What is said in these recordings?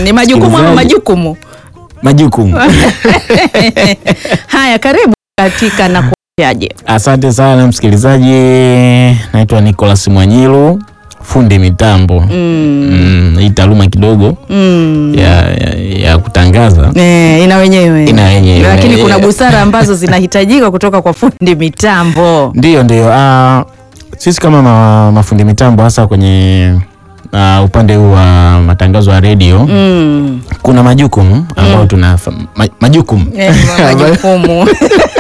ni majukumu ama Msikilizaji- majukumu? majukumu. Haya, karibu katika na kuaje. Asante sana msikilizaji, naitwa Nicholas Mwanyilu, fundi mitambo mm. hii taaluma kidogo Mm. ya, ya, ya kutangaza Eh, ina wenyewe Ina wenyewe. lakini kuna Eh. busara ambazo zinahitajika kutoka kwa fundi mitambo. Ndiyo, ndiyo. Ah, sisi kama ma, mafundi mitambo hasa kwenye ah, upande huu wa matangazo ya redio Mm. kuna majukumu ambayo tuna ma, majukumu Eh, majukumu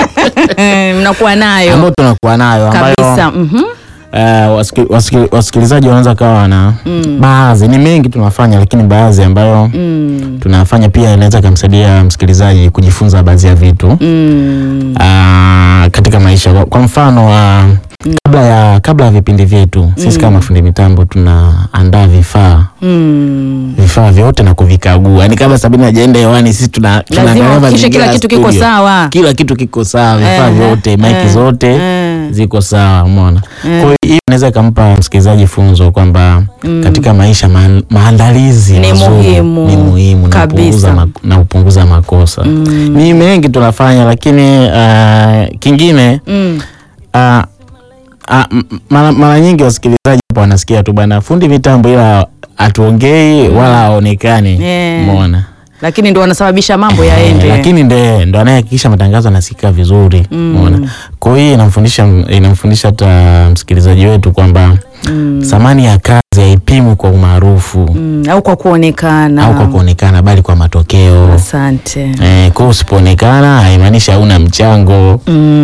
Eh, mnakuwa nayo ambayo tunakuwa nayo ambayo kabisa. Mhm. ah, wasiki- wasiki- wasikilizaji wanaweza kawa wana baadhi, ni mengi tunafanya, lakini baadhi ambayo Mm. tunafanya pia inaweza kumsaidia msikilizaji kujifunza baadhi ya vitu Mm. ah, katika maisha. Kwa, kwa mfano ah, kabla ya kabla ya vipindi vyetu sisi kama fundi mitambo tunaandaa vifaa Mm. vifaa vyote na kuvikagua, yaani kabla Sabini hajaenda hewani sisi tuna Lazima tunaangalia uhakikishe mazingira kila ya kitu kiko studio. sawa. kila kitu kiko sawa, vifaa Eh, vyote, maiki eh, zote eh. ziko sawa, umeona. Kwa hiyo hiyo inaweza ikampa msikilizaji funzo kwamba katika maisha ma, maandalizi Ni mazuri muhimu. ni muhimu na Kabisa. kupunguza ma, na kupunguza makosa. Ni mengi tunafanya, lakini ah, kingine Mm. ah, ah, m- mara, mara nyingi wasikilizaji hapo wanasikia tu bana fundi mitambo, ila hatuongei wala haonekani, Eh. umeona. Lakini ndo wanasababisha mambo Eh, yaende. lakini nde ndo anayehakikisha matangazo anasikika vizuri umeona. Kwa hiyo inamfundisha inamfundisha hata msikilizaji wetu kwamba thamani ya kazi haipimwi kwa umaarufu Mm, au kwa kuonekana au kwa kuonekana, bali kwa matokeo. Asante. Eh, kwa hiyo usipoonekana haimaanishi hauna mchango.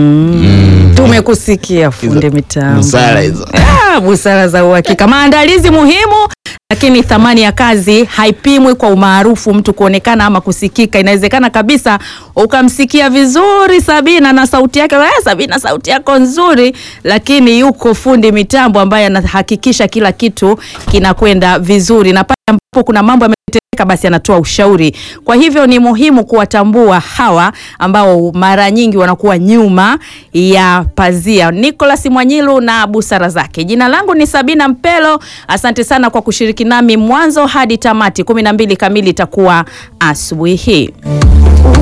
Mm. Tumekusikia fundi mitambo. busara hizo. Ah, busara za uhakika. Maandalizi muhimu, lakini thamani ya kazi haipimwi kwa umaarufu, mtu kuonekana ama kusikika. Inawezekana kabisa ukamsikia vizuri Sabina na sauti yake, "Eh, Sabina sauti yako nzuri, lakini yuko fundi mitambo ambaye anahakikisha kila kitu kinakwenda vizuri, na pale ambapo kuna mambo yametendeka, basi anatoa ushauri. Kwa hivyo ni muhimu kuwatambua hawa ambao mara nyingi wanakuwa nyuma ya pazia. Nicholas Mwanyilu na busara zake. Jina langu ni Sabina Mpelo. Asante sana kwa kushiriki nami mwanzo hadi tamati. kumi na mbili kamili itakuwa asubuhi hii.